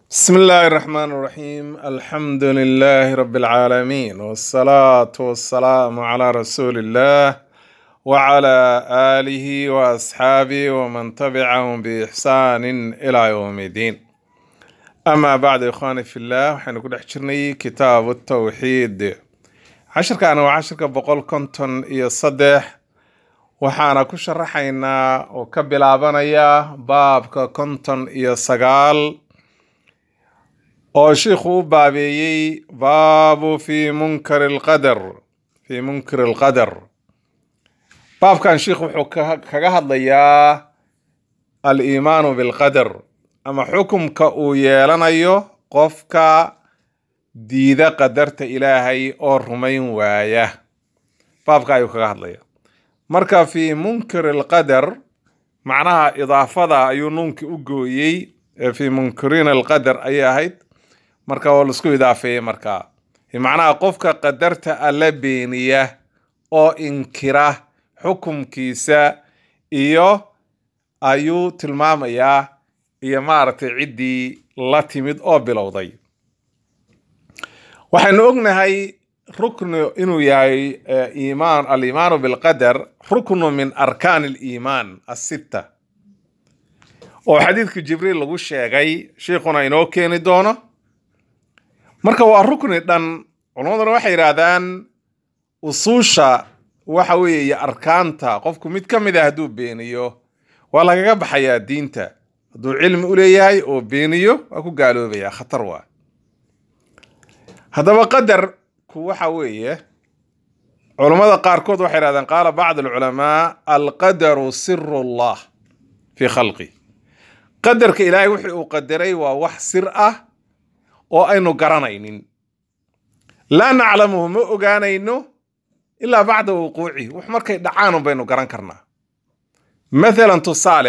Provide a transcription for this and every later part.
بسم الله الرحمن الرحيم الحمد لله رب العالمين والصلاة والسلام على رسول الله وعلى آله وأصحابه ومن تبعهم بإحسان إلى يوم الدين أما بعد إخواني في الله وحين نقول حجرني كتاب التوحيد عشر كان وعشر كبقول كنتن يصدح waxaana ku sharaxaynaa oo ka bilaabanaya baabka konton iyo sagaal oo shiikhu u baabeeyey baabu fi munkari alqadar fi munkari alqadar baabkan shiikhu wuxuu ka- kaga hadlayaa aliimaanu bilqadar ama xukumka uu yeelanayo qofka diida qadarta ilaahay oo rumayn waaya baabka ayuu kaga hadlaya marka fi munkir alqadar macnaha idaafada ayuu nuunkii u gooyey ee fi munkiriin alqadar ayay ahayd marka waa laisku idaafeeyey marka macnaha qofka qadarta alla beeniya oo inkira xukumkiisa iyo ayuu tilmaamayaa iyo maaragtay ciddii la timid oo bilowday waxaynu ognahay ruknu inuu yahay eh, iimaan aliimaanu bilqadar ruknu min arkaan aliimaan asitta oo xadiidka jibriil lagu sheegay sheikhuna inoo keeni doono marka waa rukni dhan culammaduna waxay yidhaahdaan usuusha waxa weeye iyo arkaanta qofku mid ka mid ah hadduu beeniyo waa lagaga baxayaa diinta hadduu cilmi u leeyahay oo beeniyo waa ku gaaloobaya khatar waa haddaba qadarku waxa weeye culammada qaarkood waxay yidhahdeen qaala bacd alculamaa alqadaru siru llah fi khalqi qadarka ilaahay wixii uu qadaray waa wax sir ah oo aynu garanaynin laa naclamuhu ma ogaanayno ilaa bacda wuquucihi wax markay dhacaan un baynu garan karnaa mathalan tusaale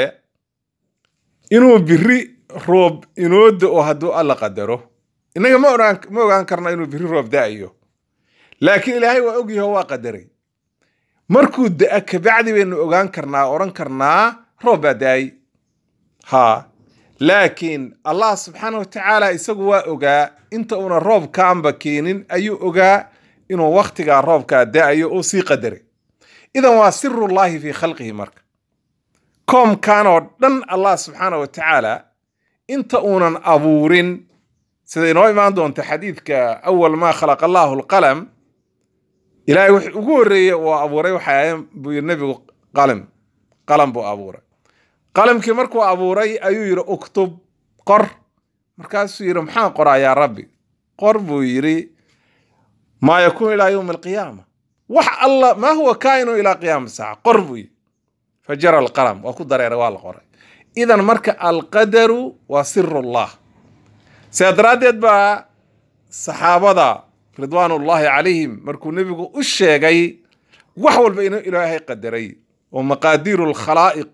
inuu biri roob inoo da-o hadduu alla qadaro innaga ma ogaan ma ogaan karna inuu biri roob da-ayo laakiin ilaahay waa ogyaho waa qadaray markuu da-a kabacdi baynu ogaan karnaa odhan karnaa roob baa da-ay ha laakiin allah subxaana watacaala isagu waa ogaa inta uuna roobkaanba keenin ayuu ogaa inuu wakhtigaa roobkaa da-ayo oo sii qadaray idan waa sirullaahi fii khalqihi marka koomkan oo dhan allah subxaana watacaala inta uunan abuurin sida inoo imaan doonta xadiidka awal maa khalaqa allahu alqalam ilaahay wix ugu horreeye uu abuuray waxay ahayn buu yidhi nebigu qalam qalam buu abuuray qalamkii markuu abuuray ayuu yidhi uktub qor markaasuu yidhi maxaan qoraa yaa rabbi qor buu yidhi maa yakuunu ilaa yowmi alqiyaama wax alla maa huwa kaa'inu ilaa qiyaama saaca qor buu yidhi fajara alqalam waa ku dareeray waa la qoray idan marka alqadaru waa sirullah sidaa daraaddeed baa saxaabada ridwaanullaahi calayhim markuu nebigu u sheegay wax walba inuu ilaahay qadaray oo maqaadiiru lkhalaa'iq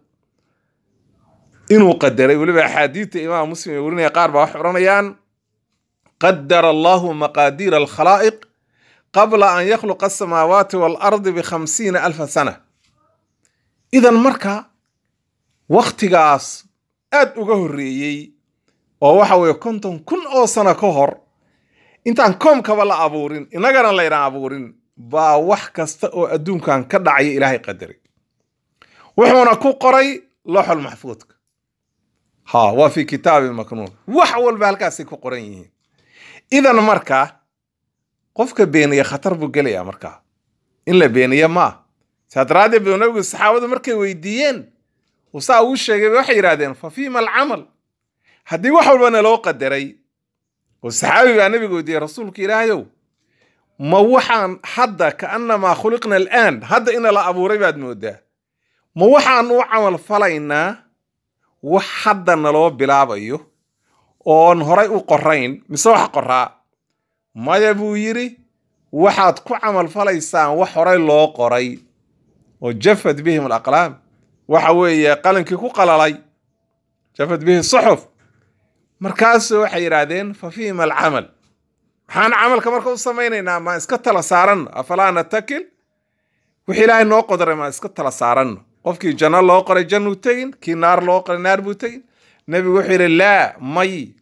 inuu qadaray weliba axaadiidta imaam muslim ee werinaya qaar baa waxay odhanayaan qadara allahu maqaadiira alkhalaa'iq qabla an yakhluqa asamaawaati waalardi bikhamsiina alfa sana idan marka wakhtigaas aad uga horreeyey oo waxa weeye konton kun oo sano ka hor intaan koomkaba la abuurin innagana laydaan abuurin baa wax kasta oo adduunkan ka dhacaya ilaahay qadaray wuxuuna ku qoray looxul maxfuudka ha waa fi kitaabin maknuun wax walba halkaasay ku qoran yihiin idan marka qofka beeniya khatar buu gelayaa markaa in la beeniya maa saa daraaddeed buu nabigu saxaabadu markay weydiiyeen uu saa ugu sheegay bay waxay yidhahdeen fa fiima alcamal haddii wax walba naloo qadaray oo saxaabi baa nabiga weydiiyey rasuulka ilaahayow ma waxaan hadda kaannamaa khuliqna alaan hadda ina la abuuray baad moodaa ma waxaan u camal falaynaa wax hadda naloo bilaabayo oon horay u qorayn mise wax qoraa maya buu yidhi waxaad ku camal falaysaan wax horay loo qoray oo jafad bihim alaqlaam waxa weeye qalinkii ku qalalay jafad bihi suxuf markaasu waxay yidhaahdeen fa fiima alcamal maxaan camalka marka u samaynaynaa maa iska tala saaranno afalaa natakil wixii ilaahay noo qodaray maa iska tala saaranno qofkii janno loo qoray jannuu tegin kii naar loo qoray naar buu tegin nebigu wuxuu yidhi laa may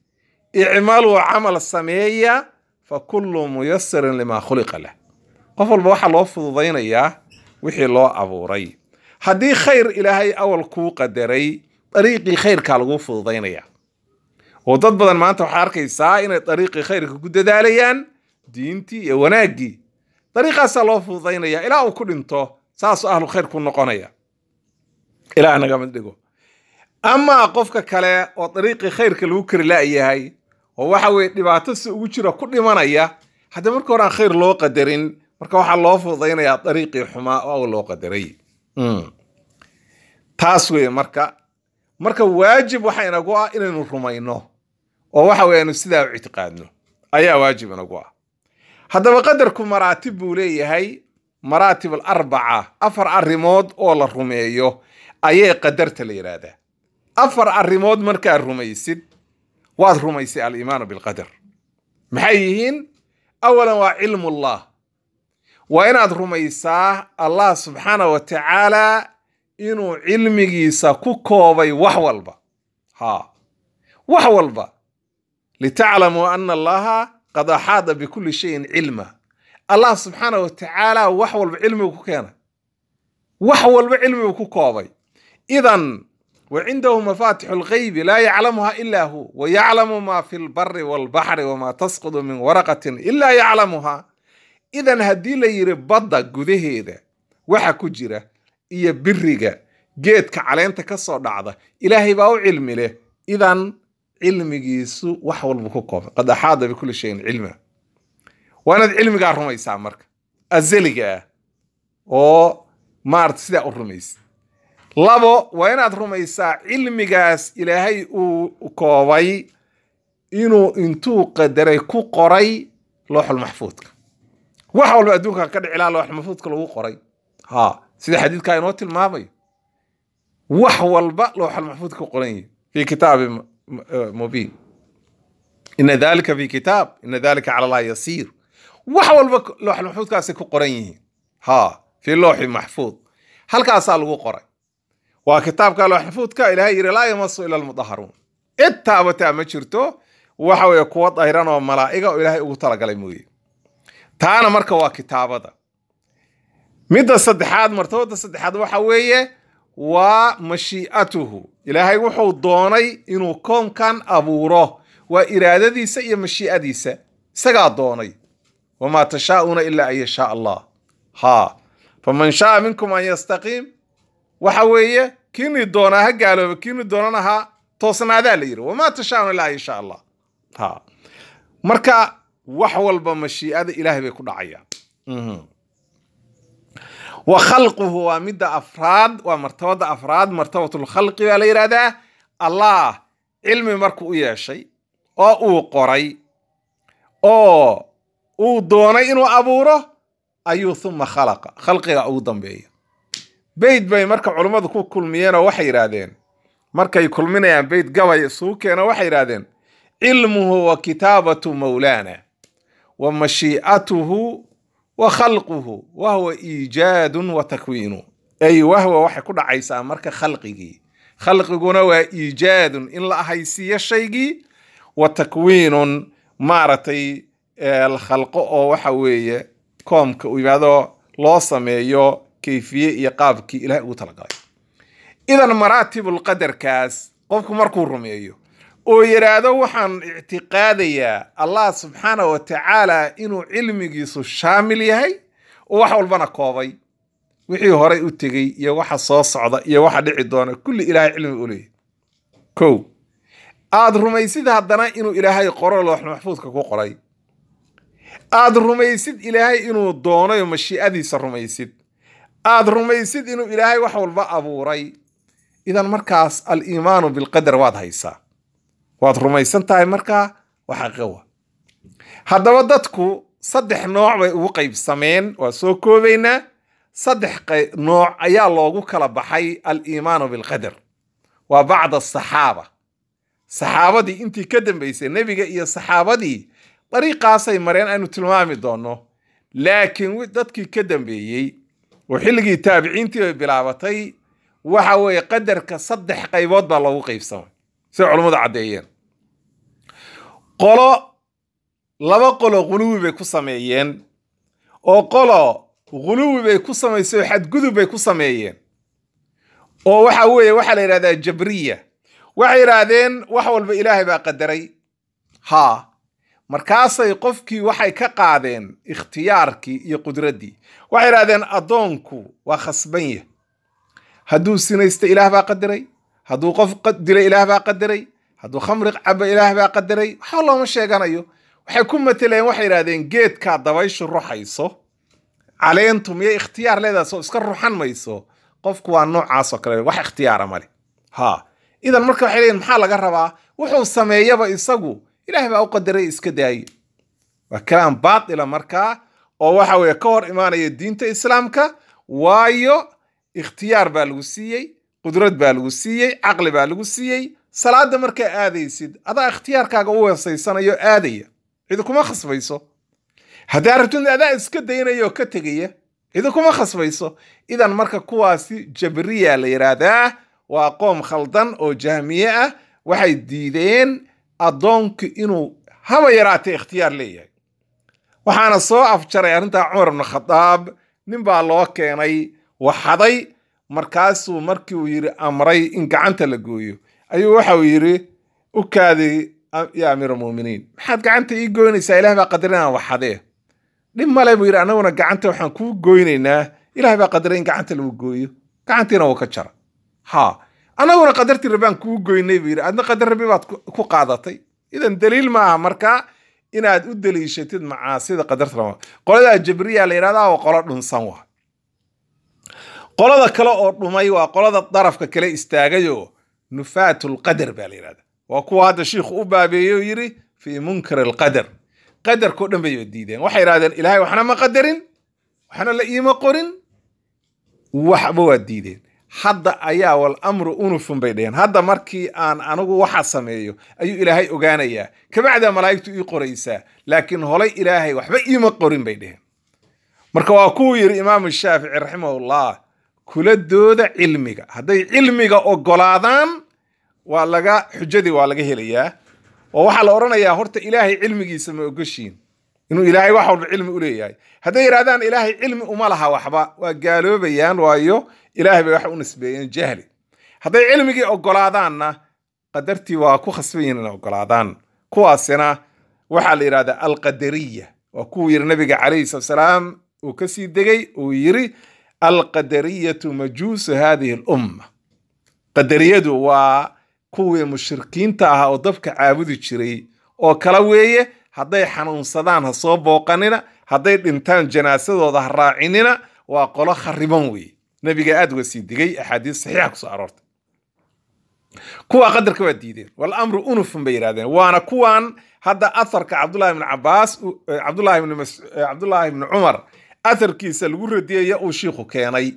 icmaluu camal sameeya fa kullu muyasarin limaa khuliqa lah qof walba waxaa loo fududaynayaa wixii loo abuuray haddii khayr ilaahay awal kuu qadaray dariiqii khayrkaa lagu fududaynaya oo dad badan maanta waxaa arkaysaa inay dariiqii khayrka ku dadaalayaan diintii iyo wanaaggii dariiqaasaa loo fududaynaya ilaa uu ku dhinto saasuu ahlu khayr ku noqonaya ilaa nagama dhigo amaa qofka kale oo dariiqii khayrka lagu kari la'yahay oo waxa weye dhibaato si ugu jira ku dhimanaya haddii marka hore aan khayr loo qadarin marka waxaa loo fududaynayaa dariiqii xumaa oo awal loo qadaray taas weye marka marka waajib waxa inagu ah inaynu rumayno oo waxa weye aynu sidaa u ictiqaadno ayaa waajib inagu ah haddaba qadarku maraatib buu leeyahay maraatib alarbaca afar arrimood oo la rumeeyo ayay qadarta la yidhaahdaa afar arrimood markaad rumaysid waad rumaysay aliimaanu bilqadar maxay yihiin awalan waa cilmullah waa inaad rumaysaa allah subxaana wa tacaala inuu cilmigiisa ku koobay wax walba ha wax walba litaclamuu ana allaha qad axaada bikulli shayin cilma allah subxaana wa tacaala wax walba cilmigu ku keenay wax walba cilmigu ku koobay idan wa cindahu mafatixu lgaybi laa yaclamuha ila hu wa yaclamu ma fi lbari walbaxri wama tasqudu min waraqatin ila yaclamuha idan haddii la yidhi badda gudaheeda waxa ku jira iyo biriga geedka caleenta ka soo dhacda ilaahay baa u cilmi leh idan cilmigiisu wax walba ku koobay qad axaada bikulli shayin cilma waa inaad cilmigaa rumaysaa marka azaliga ah oo maarata sidaa u rumaysa labo waa inaad rumaysaa cilmigaas ilaahay uu koobay inuu intuu qadaray ku qoray looxul maxfuudka wax walba adduunkan ka dhici laha looxul maxfuudka lagu qoray ha sida xadiidkaa inoo tilmaamayo wax walba looxul maxfuudka ku qoran yihi fi kitaabi mubiin ina dalika fi kitaab ina dalika cala allahi yasiir wax walba looxul maxfuudkaasay ku qoran yihiin ha fi looxi maxfuud halkaasaa lagu qoray waa kitaabka loox maxfuudka ilaahay yidhi laa yamasu ila almudaharuun cid taabataa ma jirto waxa weeye kuwa dayran oo malaa'iga oo ilaahay ugu talagalay mooye taana marka waa kitaabada midda saddexaad martabada saddexaad waxa weeye waa mashii'atuhu ilaahay wuxuu doonay inuu koonkan abuuro waa iraadadiisa iyo mashii'adiisa isagaa doonay wamaa tashaa'uuna ilaa an yashaa allah ha faman shaaa minkum an yastaqiim waxa weeye kiini doonaa ha gaalooba kiini doonana ha toosnaadaa la yidhi wamaa tashaa'uuna ilaa an yashaa allah ha marka wax walba mashii'ada ilaahay bay ku dhacayaan wa khalquhu waa midda afraad waa martabada afraad martabatulkhalqi baa la yidhahdaa allah cilmi markuu u yeeshay oo uu qoray oo uu doonay inuu abuuro ayuu thuma khalaqa khalqiga ugu dambeeya beyt bay marka culummadu ku kulmiyeenoo waxay yidhaahdeen markay kulminayaan beyt gabay isugu keeno waxay yidhaahdeen cilmuhu wa kitaabatu mawlaana wa mashii'atuhu wa khalquhu wa huwa iijaadun wa takwiinu ay wahwa waxay ku dhacaysaa marka khalqigii khalqiguna waa iijaadun in la ahaysiiyo shaygii wa takwiinun maaragtay la khalqo oo waxa weeye koomka uu yimaado loo sameeyo kayfiye iyo qaabkii ilahay ugu talagalay idan maraatibul qadarkaas qofku markuu rumeeyo oo yidhaahdo waxaan ictiqaadayaa allah subxaana wa tacaala inuu cilmigiisu shaamil yahay oo wax walbana koobay wixii horay u tegey iyo waxa soo socda iyo waxa dhici doona kulli ilaahay cilmi u leeyahy kow aad rumaysid haddana inuu ilaahay qoro loox maxfuudka ku qoray aad rumaysid ilaahay inuu doonayo mashii'adiisa rumaysid aad rumaysid inuu ilaahay wax walba abuuray idan markaas aliimaanu bilqadar waad haysaa waad rumaysan tahay markaa waa xaqiiqa haddaba dadku saddex nooc bay ugu qaybsameen waa soo koobaynaa saddex nooc ayaa loogu kala baxay aliimaanu bilqadar waa bacda asaxaaba saxaabadii intii ka dambaysay nebiga iyo saxaabadii dariiqaasay mareen aynu tilmaami doonno laakiin dadkii ka dambeeyey oo xilligii taabiciintii bay bilaabatay waxa weeye qadarka saddex qaybood baa loogu qaybsamay siday culummadu caddeeyeen qolo laba qolo ghuluwi bay ku sameeyeen oo qolo ghuluwi bay ku samaysay oo xadgudub bay ku sameeyeen oo waxa weeye waxaa la yidhahdaa jabriya waxay yidhaahdeen wax walba ilaahay baa qadaray haa markaasay qofkii waxay ka qaadeen ikhtiyaarkii iyo qudraddii waxay yidhahdeen addoonku waa khasban yah hadduu sinaysta ilaah baa qadaray hadduu qof dila ilaah baa qadaray hadduu khamri cabo ilaah baa qadaray waxba looma sheeganayo waxay ku mateleen waxay yidhahdeen geedkaa dabayshu ruxayso caleentu miyay ikhtiyaar leedaas oo iska ruxan mayso qofku waa noocaas oo kale wax ikhtiyaara male ha idan marka waxay leeyihin maxaa laga rabaa wuxuu sameeyaba isagu ilaah baa u qadaray iska daaye waa kalaam baatila markaa oo waxa weeye ka hor imaanaya diinta islaamka waayo ikhtiyaar baa lagu siiyey qudrad baa lagu siiyey caqli baa lagu siiyey salaada markaa aadaysid adaa ikhtiyaarkaaga u weesaysanayo aadaya cidi kuma khasbayso haddaa rabtid adaa iska daynaya oo ka tegaya cidi kuma khasbayso idan marka kuwaasi jabriya la yidhaahdaa waa qoom khaldan oo jahmiye ah waxay diideen addoonku inuu haba yaraatee ikhtiyaar leeyahay waxaana soo afjaray arrintaa cumar ibnu khadaab nin baa loo keenay waxaday markaasuu markii uu yidhi amray in gacanta la gooyo ayuu waxau yidhi u kaaday ya amiir almu'miniin maxaad gacanta ii goynaysaa ilaah baa qadaray inaan waxadee dhib male buu yidhi annaguna gacanta waxaan kuu goynaynaa ilaah baa qadaray in gacanta lagu gooyo gacantiina wuu ka jara ha annaguna qadartii rabbaan kuu goynay buu yidhi adna qadar rabbi baad ku qaadatay idan daliil ma aha marka inaad u daliishatid macaasida qadarta rama qoladaa jabriya la yidhahdaa waa qolo dhunsan wa qolada kale oo dhumay waa qolada darafka kale istaagayoo nufaatulqadar baa la yidhahda waa kuwa hadda shiikhu u baabeeyey oo yidhi fii munkar alqadar qadarkao dhan bay diideen waxay yidhahdeen ilaahay waxna ma qadarin waxna la iima qorin waxba waa diideen hadda ayaa wal amru unufun bay dheheen hadda markii aan anigu waxa sameeyo ayuu ilaahay ogaanayaa kabacdaa malaa'igtu ii qoraysaa laakiin holay ilaahay waxba iima qorin bay dheheen marka waa kuwuu yidhi imaamu shaafici raximahullah kula dooda cilmiga hadday cilmiga ogolaadaan waa laga xujadii waa laga helayaa oo waxaa la odhanayaa horta ilaahay cilmigiisa ma ogoshiin inuu ilaahay wax walba cilmi u leeyahay hadday yidhahdaan ilaahay cilmi uma laha waxba waa gaaloobayaan waayo ilaahay bay wax u nisbeeyeen jahli hadday cilmigii ogolaadaanna qadartii waa ku khasban yihin inay ogolaadaan kuwaasina waxaa la yidhahdaa alqadariya waa kuwuu yidhi nabiga calayhi salatu salaam uu ka sii degay uu yidhi alqadariyatu majuusu hadihi alumma qadariyadu waa kuwii mushrikiinta ahaa oo dabka caabudi jiray oo kala weeye hadday xanuunsadaan ha soo booqanina hadday dhintaan janaasadooda ha raacinina waa qolo khariban weeye nabiga aad uga sii digay axaadiis saxiixa kusoo aroortay kuwa qadarka waa diideen walamru unufun bay yidhahdeen waana kuwan hadda atharka cabdullahi ibni cabaas cabdullahi ibni mas cabdullahi ibni cumar atharkiisa lagu radiyaya uu shiikhu keenay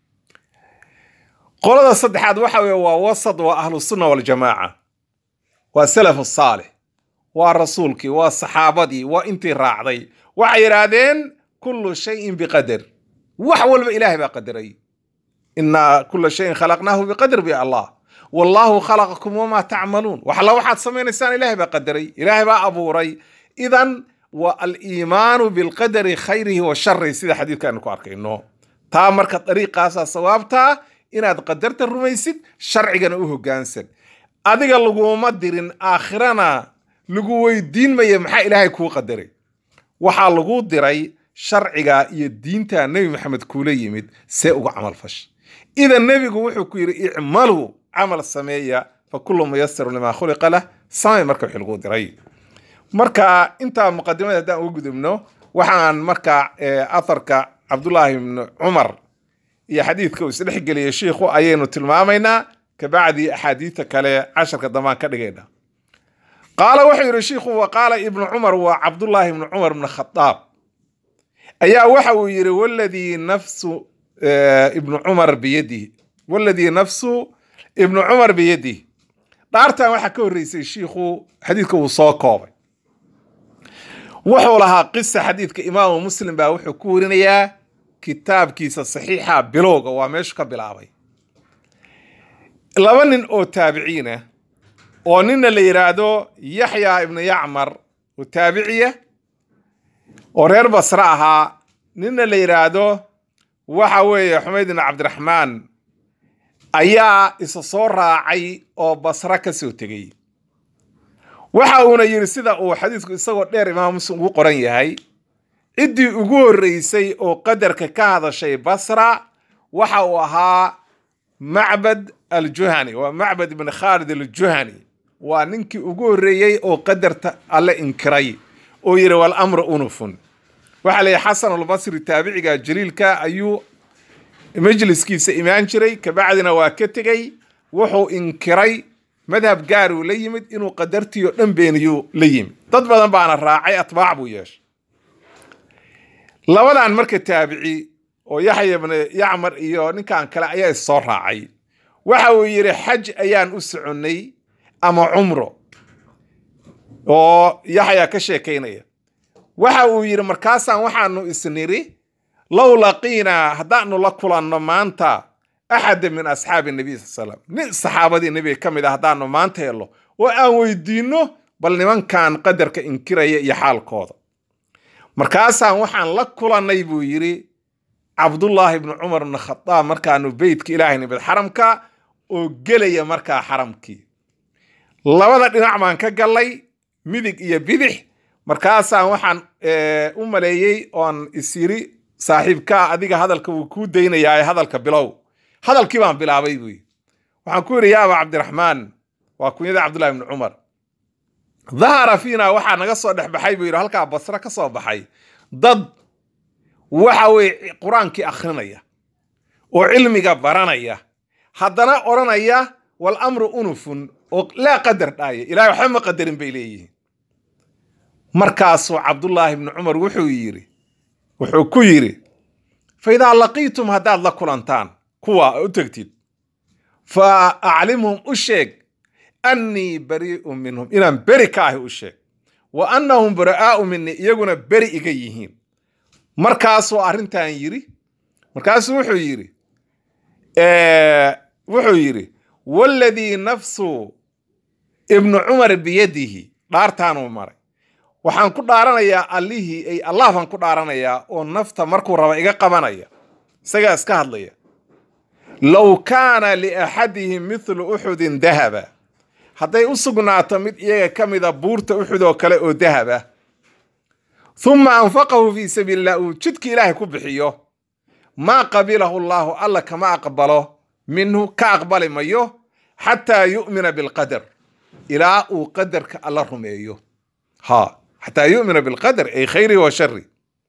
qolada saddexaad waxa weye waa wasad waa ahlu sunna waljamaaca waa salafu saalix waa rasuulkii waa saxaabadii waa intii raacday waxay yidhaahdeen kullu shayin biqadar wax walba ilaahay baa qadaray inaa kula shayin khalaqnaahu biqadar bi allah wallaahu khalaqakum wamaa tacmaluun waxalla waxaad samaynaysaan ilaahay baa qadaray ilaahay baa abuuray idan wa aliimaanu bilqadari khayrihi wa sharihi sida xadiidka aynu ku arkayno taa marka dariiqaasaa sawaabtaa inaad qadarta rumaysid sharcigana u hoggaansan adiga laguma dirin aakhirana lagu weydiin maya maxaa ilaahay kuu qadaray waxaa lagu diray sharciga iyo diinta nebi maxamed kuula yimid see uga camal fash idan nebigu wuxuu ku yidhi icmaluu camal sameeya fa kullu muyasaru limaa khuliqa lah samay marka wixii lagu diray marka intaa muqadimada haddaan uga gudubno waxaan marka atharka cabdullaahi ibni cumar iyo xadiidka uu isdhex geliyay shiikhu ayaynu tilmaamaynaa kabacdi axaadiidta kale casharka dambaan ka dhigayna qaala wuxuu yidhi shiikhu wa qaala ibnu cumar waa cabdullaahi ibnu cumar ibni khadaab ayaa waxa uu yidhi waladii nafsu ibnu cumar biyadihi waladii nafsu ibnu cumar biyadihi dhaartan waxaa ka horreysay shiikhu xadiidka uu soo koobay wuxuu lahaa qisa xadiidka imaamu muslim baa wuxuu ku warinayaa kitaabkiisa saxiixa bilowga waa meeshu ka bilaabay laba nin oo taabiciina oo nina la yidhaahdo yaxya ibnu yacmar oo taabiciya oo reer basre ahaa nina la yidhaahdo waxa weeye xumayd ibnu cabdiraxmaan ayaa isa soo raacay oo basre ka soo tegey waxa uuna yidhi sida uu xadiisku isagoo dheer imaam muslim ugu qoran yahay ciddii ugu horreysay oo qadarka ka hadashay basra waxa uu ahaa macbad aljuhani waa macbad ibn khaalid aljuhani waa ninkii ugu horreeyey oo qadarta alle inkiray oo yidhi walamru unufun waxaa la yidhi xasan albasri taabiciga jaliilka ayuu majliskiisa imaan jiray kabacdina waa ka tegey wuxuu inkiray madhab gaaruu la yimid inuu qadartiio dhan beeniyuu la yimid dad badan baana raacay atbaac buu yeeshay labadan marka taabici oo yaxya ibn yacmar iyo ninkan kale ayaa issoo raacay waxa uu yidhi xaj ayaan u soconnay ama cumro oo yaxya ka sheekaynaya waxa uu yidhi markaasaan waxaanu isniri low laqiinaa haddaanu la kulanno maanta axada min asxaabi nabiy sal slam nin saxaabadii nebiga ka mid a haddaanu maanta hello oo aan weydiinno bal nimankan qadarka inkiraya iyo xaalkooda markaasaan waxaan la kulannay buu yidhi cabdullaahi ibnu cumar ibnu khadaab markaanu beytka ilaahay nimid xaramka oo gelaya markaa xaramkii labada dhinac baan ka gallay midig iyo bidix markaasaan waxaan u maleeyey oon isyiri saaxiibkaa adiga hadalka wuu kuu daynayaa hadalka bilow hadalkii baan bilaabay buu yidhi waxaan ku yidhi yaa aba cabdiraxmaan waa kunyada cabdullahi ibnu cumar dahara fiina waxaa naga soo dhex baxay buu yidhi halkaa basre ka soo baxay dad waxa weye qur-aankii akhrinaya oo cilmiga baranaya haddana odhanaya wal amru unufun oo laa qadar dhaaya ilahay waxba ma qadarin bay leeyihiin markaasuu cabdullaahi ibnu cumar wuxuu yidhi wuxuu ku yidhi fa idaa laqiitum haddaad la kulantaan kuwa u tegtid fa aclimhum u sheeg annii barii'un minhum inaan beri ka ahi u sheeg wa annahum bara'aa'u minii iyaguna beri iga yihiin markaasuu arrintan yidhi markaasuu wuxuu yidhi wuxuu yidhi waladii nafsu ibnu cumar biyadihi dhaartaanuu maray waxaan ku dhaaranayaa allihii ay allah baan ku dhaaranayaa oo nafta markuu raba iga qabanaya isagaa iska hadlaya low kaana liaxadihim mithlu uxudin dahaba hadday u sugnaato mid iyaga ka mida buurta uxud oo kale oo dahaba uma anfaqahu fii sabiili illah uu jidkii ilaahay ku bixiyo maa qabilahu allaahu alla kama aqbalo minhu ka aqbali mayo xataa yu'mina bilqadar ilaa uu qadarka alla rumeeyo ha xataa yu'mina bilqadar ay khayrihi wa shari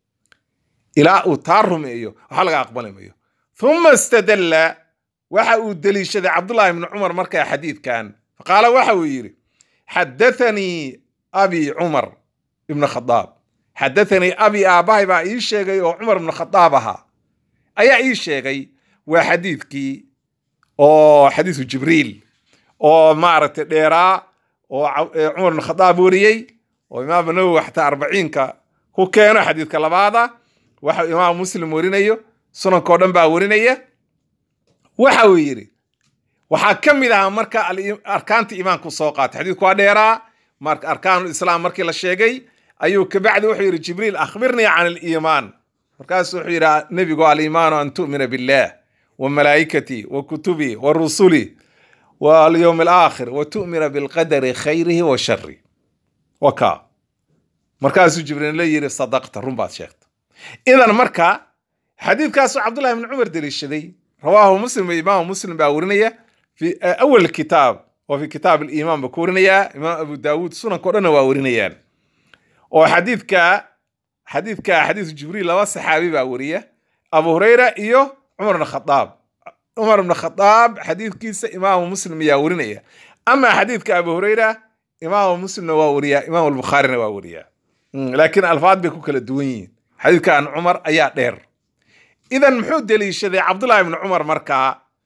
ilaa uu taa rumeeyo waxa laga aqbali mayo uma istadalla waxa uu deliishaday cabdullahi ibnu cumar markaa xadiidkan faqaala waxa uu yidhi xadathanii abi cumar ibnu khadaab xadathanii abi aabbahay baa ii sheegay oo cumar ibnu khadaab ahaa ayaa ii sheegay waa xadiidkii oo xadiisu jibriil oo maaragtay dheeraa oo cumar ibnu khadaab wariyey oo imaam nawowi xataa arbaciinka ku keeno xadiidka labaada waxa imaam muslim warinayo sunankao dhan baa warinaya waxa uu yidhi waxaa ka mid ahaa marka arkaantii iimaanku soo qaatay xadiidku waa dheeraa marka arkaanul islaam markii la sheegay ayuu kabacdi wuxuu yidhi jibriil akhbirnii can aliimaan markaasu wuxuu yidhi nebigu aliimaanu an tu'mina billah wa malaa'ikatii wa kutubii wa rusulii wa alyowm alaakhir wa tu'mina bilqadari khayrihi wa shari wa kaa markaasuu jibriil la yidhi sadaqta run baad sheegta idan marka xadiidkaasuu cabdullahi ibni cumar deliishaday rawaahu muslim iyo imaamu muslim baa warinaya fi awal kitaab oo fi kitaab aliimaan baa ku warinayaa imaam abu daawuud sunankao dhanna waa warinayaan oo xadiidka xadiidka xadiisu jibriil laba saxaabi baa wariya abu hurayra iyo cumar ibn khadaab cumar ibn khadaab xadiidkiisa imaamu muslim ayaa warinaya ama xadiidka abu hurayra imaamu muslimna waa wariyaa imaam albukhaarina waa wariyaa laakiin alfaad bay ku kala duwan yihiin xadiidkan cumar ayaa dheer idan muxuu deliishaday cabdullahi ibni cumar markaa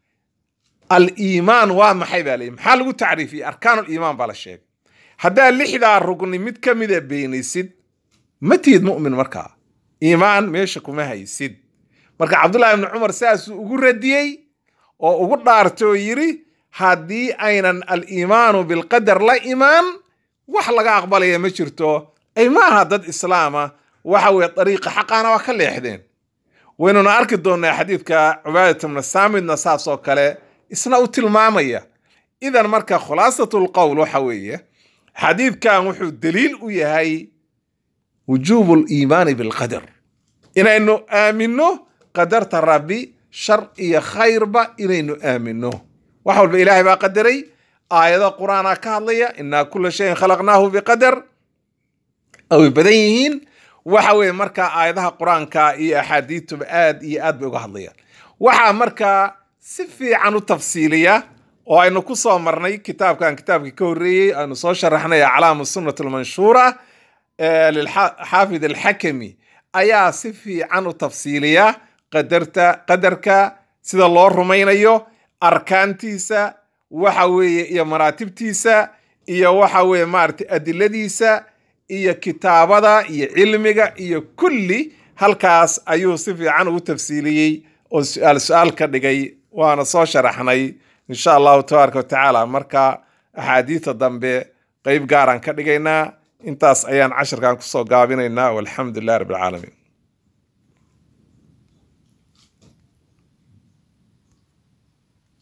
aliimaan waa maxay baa leeyihi maxaa lagu tacriifiyey arkaanuliimaan baa la sheegay haddaa lixdaa rugni mid ka mida beenaysid ma tihid mu'min markaa iimaan meesha kuma haysid marka cabdullahi ibni cumar saasuu ugu radiyey oo ugu dhaartay oo yidhi haddii aynan aliimaanu bilqadar la imaan wax laga aqbalaya ma jirto ay maaha dad islaama waxa weye dariiqa xaqaana waa ka leexdeen waynuna arki doonnaa xadiidka cubaadat bna saamidna saas oo kale isna u tilmaamaya idan marka khulaasatul qowl waxa weeye xadiidkan wuxuu daliil u yahay wujuubu liimaani bilqadar inaynu aaminno qadarta rabbi shar iyo khayrba inaynu aaminno wax walba ilaahay baa qadaray aayado qur-aana ka hadlaya inaa kula shayin khalaqnaahu biqadar ay badan yihiin waxa weeye markaa aayadaha qur-aanka iyo axaadiituba aad iyo aad bay uga hadlayaan waxaa markaa si fiican u tafsiiliya oo aynu ku soo marnay kitaabkan kitaabkii ka horreeyey aynu soo sharaxnay aclaamu sunnat almanshuura lilxaafid alxakami ayaa si fiican u tafsiiliya qadarta qadarka sida loo rumaynayo arkaantiisa waxa weeye iyo maraatibtiisa iyo waxa weeye maaragtay adiladiisa iyo kitaabada iyo cilmiga iyo kulli halkaas ayuu si fiican ugu tafsiiliyey oo su-aal su-aal ka dhigay waana soo sharaxnay insha allahu tabaaraka watacaala marka axaadiida dambe qeyb gaaraan ka dhigaynaa intaas ayaan cashirkan kusoo gaabinaynaa walxamdu lilah rabbi alcaalamiin